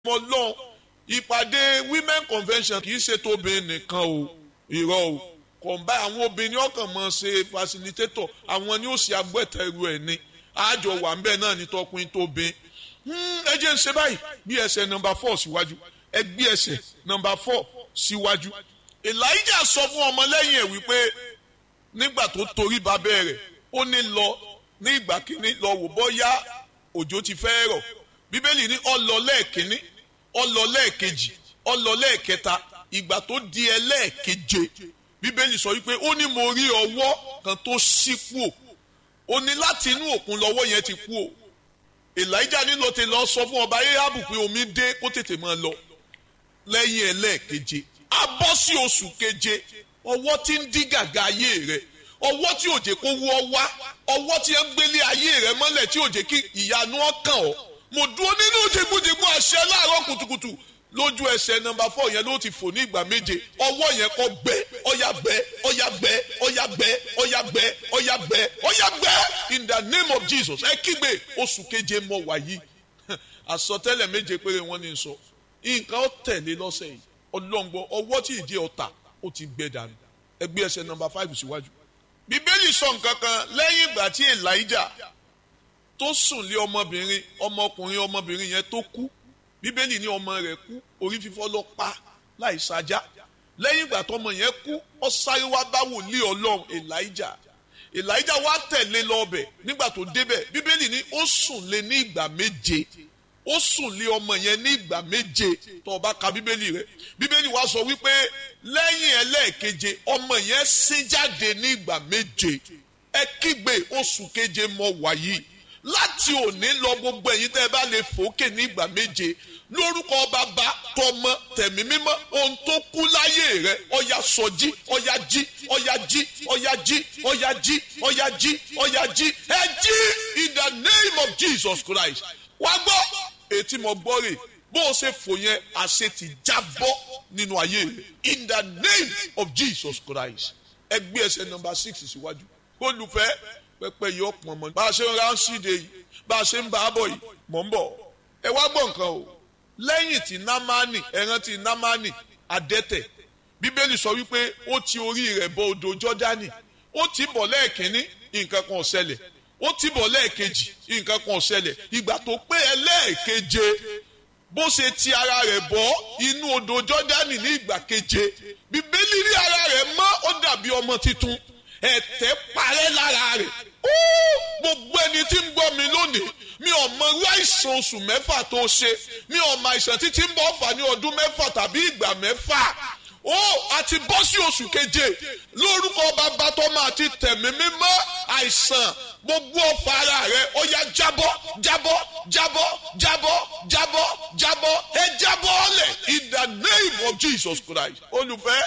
mọ lọ́n ìpàdé women convention kì í ṣe tóbìnrin nìkan o irọ́ o kọ̀ǹbá àwọn obìnrin ọkàn mọ̀ ṣe facilitator àwọn ni ó ṣe agbẹ́tẹ̀rù ẹ̀ ni àjọ wà ńbẹ náà ní tọkùnrin tóbin ẹ jẹ́ ń ṣe báyìí bí ẹsẹ̀ nọmba four síwájú ẹ gbé ẹsẹ̀ nọmba four síwájú Elijah sọ fún ọmọlẹ́yìn ẹ̀ wípé nígbà tó torí ba bẹ̀rẹ̀ ó ní lọ ní ìgbà kínní lọ wò bọ́yá òjò ti fẹ́ rọ̀ bíbélì ní ó lọ lẹ́ẹ̀kínní ó lọ lẹ́ẹ̀kejì ó lọ lẹ́ẹ̀kẹta ìgbà tó di ẹlẹ́ẹ̀keje bíbélì sọ wípé ó ní mo rí ọwọ́ kan tó ṣí kúò ó ní láti inú òkun lọ́wọ́ yẹn ti kú o Elijah nílò ti lọ sọ fún ọba Ahabu pé omi dé kó tètè máa lọ lẹ́yìn ẹlẹ́ẹ̀keje a bọ́ sí oṣù keje ọwọ́ tí ń dí gàgà ayé rẹ̀ ọwọ́ tí ò jẹ́ kó wú ọ wá ọwọ́ tí ń gbélé ayé rẹ̀ mọ́lẹ̀ tí ò jẹ́ kí ìyanu ọkàn ọ́ mo dúró nínú jẹgbújẹgbú àṣẹ láàárọ̀ kùtùkùtù lójú ẹsẹ̀ nọ́mbà fọ yẹn ló ti fò ní ìgbà méje ọwọ́ yẹn kọ gbẹ ọyà gbẹ ọyà gbẹ ọyà gbẹ ọyà gbẹ ọyà gbẹ ọyà gbẹ in the name of Jesus ẹ kígbe oṣù keje mọ wàyí àsọtẹ́lẹ̀ méje péré wọn ní sọ nǹkan ó tẹ̀lé lọ́sẹ̀ yìí ọlọ́ngbọ ọwọ́ tí ìdí ọ̀tà ó ti gbẹ dànù ẹgbẹ́ ẹsẹ̀ nọ́mbà five síwájú. bíbélì sọ nǹkan kan lẹ́yìn ìgbà tí Elijah tó sùn lé ọmọbìnrin ọmọkùnrin ọmọbìnrin yẹn tó kú bíbélì ní ọmọ rẹ̀ kú orí fífọ́ ló pa láì sájá lẹ́yìn ìgbà tọmọ yẹn kú ó sáré wá bá wòlíì Ọlọ́run Elijah Elijah wá tẹ̀lé lọ́ọ̀bẹ̀ nígbà tó débẹ̀ bíbélì ní ó sùn lé ní ìgbà méje ó sùn lé ọmọ yẹn ní ìgbà méje tó bá ka bíbélì rẹ̀ bíbélì wá sọ wípé lẹ́yìn ẹlẹ́ẹ̀keje ọmọ yẹn sín jáde ní ìgbà méje ẹ kígbe oṣù keje mọ wàyí láti òní lọ gbogbo ẹ̀yin tẹ́ ẹ bá lè fòókè ní ìgbà méje lórúkọ bàbá tọmọ tẹ̀mí mímọ́ ohun tó kú láyé rẹ ọya sọjí ọya jí ọya jí ọya jí ọya jí ọya jí ọya jí ẹ jí in the name of Jesus Christ wá gbọ́ ètí mo gbọ́ rè bó o ṣe fò yẹn àṣẹ ti jábọ́ nínú ayé rẹ in the name of Jesus Christ ẹ gbé ẹsẹ̀ nọ́mbà six síwájú olùfẹ́ pẹpẹ yìí ọpọn mọ bá a ṣe ń ránṣíde yìí bá a ṣe ń bá a bọ̀ yìí mọ̀ ń bọ̀ ẹ wá gbọ́ nǹkan o lẹ́yìn tí námánì ẹran tí námánì adẹ́tẹ̀ bíbélì sọ wípé ó ti orí rẹ̀ bọ odò jọ́dánì ó ti bọ̀ lẹ́ẹ̀kínní nǹkan kan ò ṣẹlẹ̀ ó ti bọ̀ lẹ́ẹ̀kejì nǹkan kan ò ṣẹlẹ̀ ìgbà tó pé ẹlẹ́ẹ̀keje bó ṣe ti ara rẹ̀ bọ́ inú odò jọ́dánì ní ìgbà keje bíbélì rí ara rẹ̀ mọ́ ó dàbí ọmọ tuntun ẹ̀tẹ̀ parẹ́ lára rẹ̀ gbogbo ẹni tí ń gbọ́ mi lónìí mi ò mọ irú àìsàn oṣù mẹ́fà tó ṣe mi ò mọ àìsàn títí ń bọ̀ fà ní ọdún mẹ́fà tàbí ìgbà mẹ́fà ó àti bọ́ sí oṣù keje lórúkọ bàbá tó máa ti tẹ̀mí mímọ́ àìsàn gbogbo ọ̀fà ara rẹ̀ ó yá jábọ́ jábọ́ jábọ́ jábọ́ jábọ́ jábọ́ ẹ jábọ́ ọ̀lẹ̀ in the name of Jesus Christ olùfẹ́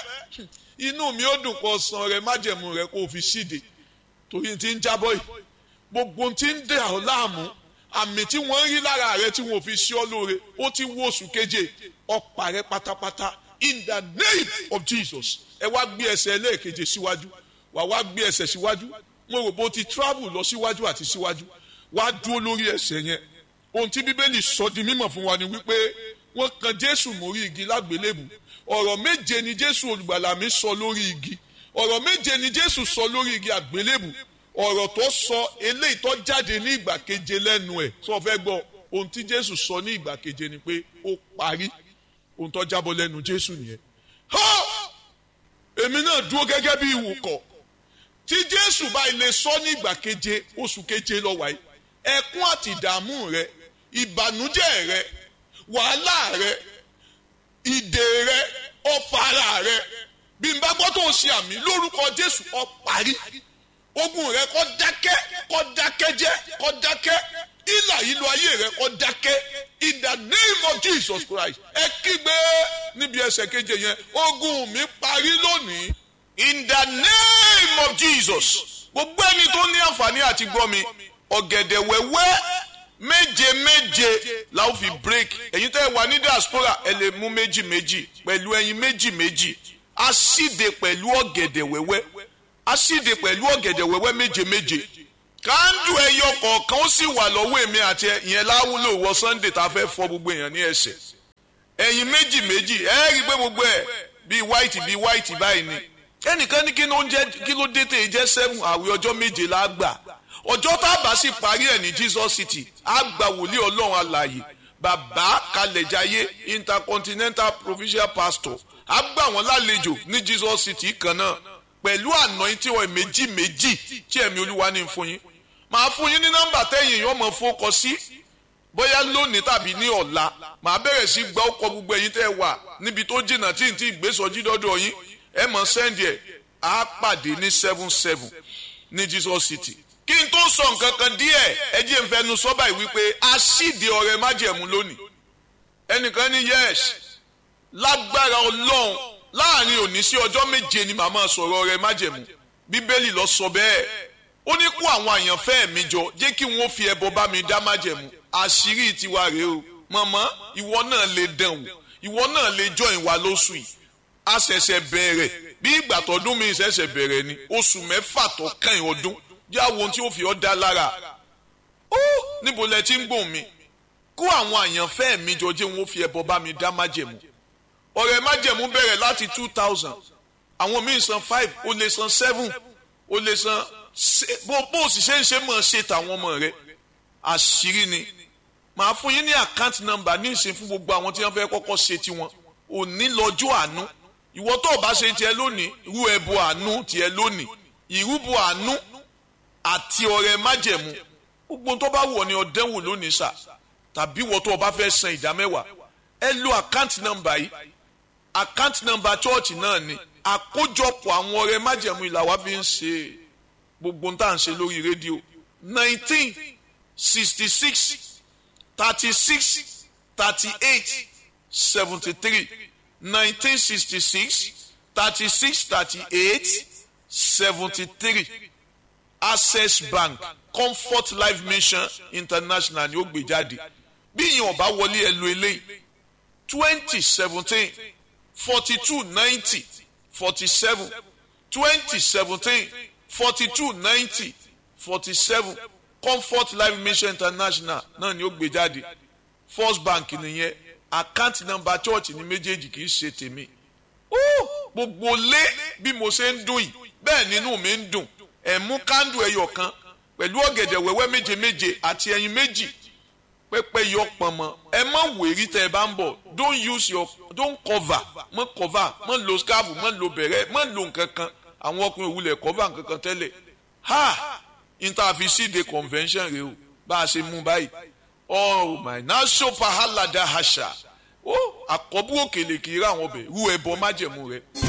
inú mi ó dùn kó san rẹ májẹ̀mú rẹ kó o fi síde torí ti ń jábọ́ yìí gbogbo ti ń dẹ̀ ọ́ láàmú àmì tí wọ́n ń rí lára rẹ tí wọ́n fi sí ọ lóore ó ti wó oṣù keje ọ̀pá rẹ pátápátá in the name of Jesus ẹ wá gbé ẹsẹ̀ ẹlẹ́ẹ̀keje síwájú wà wá gbé ẹsẹ̀ síwájú mo rò bó ti travel lọ síwájú àti síwájú wá dúró lórí ẹsẹ̀ yẹn ohun tí bíbélì sọ di mímọ̀ fún wa ni wípé wọ́n kan Jésù mórí igi lágbélébù ọ̀rọ̀ méje ni Jésù olùgbàlà mi sọ lórí igi ọ̀rọ̀ méje ni Jésù sọ lórí igi àgbélébù ọ̀rọ̀ tó sọ eléyìí tó jáde ní ìgbà keje lẹ́nu ẹ̀ sọ fẹ́ gbọ́ ohun tí Jésù sọ ní ìgbà keje ni pé ó parí ohun tó jábọ́ lẹ́nu Jésù nìyẹn. èmi náà dúró gẹ́gẹ́ bí ìwòkọ̀ tí Jésù bá ilé sọ ní ìgbà keje oṣù keje lọ wáyé ẹkún àti ìdààmú rẹ ìbànújẹ́ rẹ wàhálà rẹ ìdè rẹ ọ̀fàrà rẹ bí n bá gbọ́ tó ń ṣe àmì lórúkọ Jésù ó parí ogun rẹ kó dákẹ́ kó dákẹ́ jẹ́ kó dákẹ́ ìlà ìlú ayé rẹ kó dákẹ́ in the name of Jesus Christ ẹ kígbe níbi ẹsẹ̀ keje yẹn ogun mi parí lónìí in the name of Jesus gbogbo ẹni tó ní àǹfààní àti gbọ́ mi ọ̀gẹ̀dẹ̀ wẹ́wẹ́ méje méje la ó fi break ẹ̀yin tẹ́ ẹ wà ní diaspora ẹ lè mú méjì méjì pẹ̀lú ẹyin méjì méjì a síde pẹ̀lú ọ̀gẹ̀dẹ̀ wẹ́wẹ́ a síde pẹ̀lú ọ̀gẹ̀dẹ̀ wẹ́wẹ́ méje méje kándù ẹyọ kọ̀ọ̀kan ó sì wà lọ́wọ́ èmi àti ìyẹn láwùlò wọ Sunday tá a fẹ́ fọ gbogbo èèyàn ní ẹsẹ̀ ẹ̀yin méjì méjì ẹ rí i pé gbogbo ẹ̀ bíi white bíi white báyìí ni ẹnìkan ní kí ló ń jẹ kí ló dé tè jẹ́ seven àwẹ̀ ọjọ́ méje la gbà ọjọ́ tá a bá sì parí ẹ̀ ní Jesus City á gba wòlíì ọlọ́run alààyè bàbá kalẹ̀jáyé intercontinental provincial pastor á gbà wọ́n lálejò ní Jesus City kan náà pẹ̀lú anointing oil méjì méjì tí ẹ̀mí olúwa ní fún yín màá fún yín ní nọ́mbà tẹ́yìn yóò mọ̀ fọkọ sí bóyá lónìí tàbí ní ọ̀la màá bẹ̀rẹ̀ sí gba ọkọ̀ gbogbo ẹ̀yin tẹ́ wà níbi tó jìnnà tí n ti gbèsòjì dọ́dọ̀ yín ẹ mọ̀ sẹ́ndì ẹ̀ á pàdé ní seven seven ní Jesus City kí n tó sọ nǹkan kan díẹ̀ ẹ jẹ́ n fẹnu sọ́bà yìí wípé a ṣíde ọrẹ májẹ̀mú lónìí ẹnìkan ní yes lágbára ọlọ́run láàrin òní sí ọjọ́ méje ni màmá sọ̀rọ̀ ọrẹ májẹ̀mú bíbélì lọ sọ bẹ́ẹ̀ ó ní kó àwọn àyànfẹ́ mi jọ jẹ́ kí wọ́n fi ẹbọ bá mi dá májẹ̀mú àṣírí tiwa rèé o mọ̀mọ́ ìwọ náà lè dán o ìwọ náà lè jọ ìwà lóṣù yìí a ṣẹ̀ṣẹ̀ bẹ̀rẹ̀ bí ìgbà tọdún mi ṣẹ̀ṣẹ̀ bẹ̀rẹ̀ ni oṣù mẹ́fà tó kàn ọdún jẹ́ àwọn ohun tí ó fi ọ́ dá lára ó níbo lẹ ti ń gbòòn mi kó àwọn àyànfẹ́ mi jọ jẹ́ wọ́n fi ẹbọ bá mi dá májẹ̀mú ọ̀rẹ́ májẹ̀mú bẹ̀rẹ̀ láti two thousand àwọn míì san five ó lè san seven ó lè san bó bó sì ṣe ń ṣe mọ̀ ṣe tàwọn ọmọ rẹ àṣírí ni màá fún yín ní account number ní ìsìn fún gbogbo àwọn tí wọ́n fẹ́ kọ́kọ́ ṣe tiwọn òní lọ́jọ́ àánú ìwọ tó o bá ṣe tiẹ̀ lónìí rú ẹbọ àánú tiẹ̀ lónìí ìrúbọ àánú àti ọrẹ májẹ̀mú gbogbo tó bá wọ̀ ni ọ̀dẹ́wò lónìí sà tàbí ìwọ tó o bá fẹ́ san ìdá mẹ́wàá ẹ lo account number yìí account number church náà ni àkójọpọ̀ àwọn ọrẹ májẹ̀mú ìlà wa fi ń ṣe gbogbo tá à ń ṣe lórí rédíò nineteen sixty six thirty six thirty eight seventy three nineteen sixty six thirty six thirty eight seventy three access bank comfort life mission international ni ó gbé jáde bí ìyẹn ọba wọlé ẹ lo eléyìí twenty seventeen forty two ninety forty seven twenty seventeen forty two ninety forty seven comfort life mission international náà ni ó gbé jáde first bank nìyẹn account number church ní méjèèjì kì í ṣe tèmi gbogbo lé bí mo ṣe ń dùn yìí bẹ́ẹ̀ nínú mi ń dùn ẹ̀ mú kándù ẹyọ kan pẹ̀lú ọ̀gẹ̀dẹ̀ wẹ́wẹ́ méje méje àti ẹyin méjì pẹ́pẹ́ yọ pọ̀nmọ́ ẹ má wèrí tẹ́ ẹ bá ń bọ̀ don't use your don't cover mọ́ cover mọ́ lo scarf mọ́ lo bẹ̀rẹ̀ mọ́ lo nǹkan kan àwọn ọkùnrin òwúlẹ̀ cover nǹkan kan tẹ́lẹ̀ ha interfacide convention rẹ o bá a ṣe mú báyìí oh my naso pahalada hasha ó àkọ́bù òkèlè kì í rà wọn bẹ̀ rú ẹbọ májẹ̀mú rẹ.